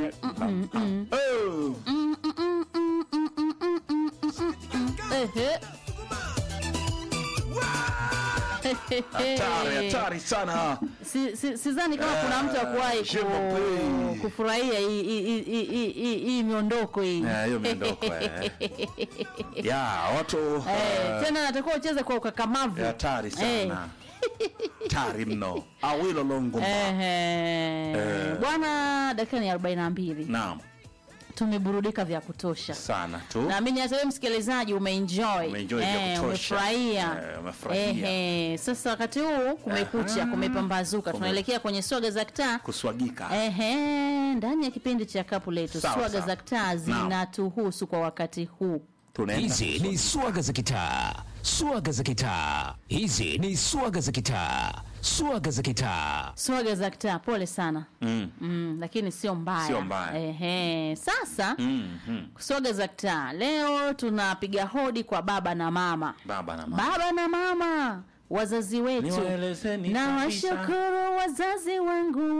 Oh. Ehe. Hatari, hatari sana. Si- si- Sidhani kama kuna mtu akuwahi Je m'appelle. ku, kufurahia hii- hii- hii- hii- hii- hii hii miondoko hii Eh, hiyo miondoko eh. ya watu Eh, eh, tena natakiwa ucheze kwa ukakamavu hatari Eh. sana hatari mno awilo longomba Ehe. bwana dakika ni arobaini na mbili naam tumeburudika vya kutosha sana tu naamini hata wewe msikilizaji umeenjoy Umeenjoy vya Eh, kutosha. umefurahia Eh, umefurahia. Ehe. sasa wakati huu kumekucha Aha. kumepambazuka Kume- tunaelekea kwenye swaga za kitaa kuswagika Ehe, ndani ya kipindi cha kapu letu Sawa, swaga sawa. za kitaa Naam. zinatuhusu kwa wakati huu tunaenda Hizi ni swaga za kitaa, swaga za kitaa. Hizi ni swaga za kitaa, swaga za kitaa. swaga za kitaa pole sana Mm. mm, lakini sio mbaya Sio mbaya. Ehe. sasa Mm, mm. swaga za kitaa leo tunapiga hodi kwa baba na mama baba na mama baba na mama wazazi wetu Niwaelezeni na kabisa. washukuru wazazi wangu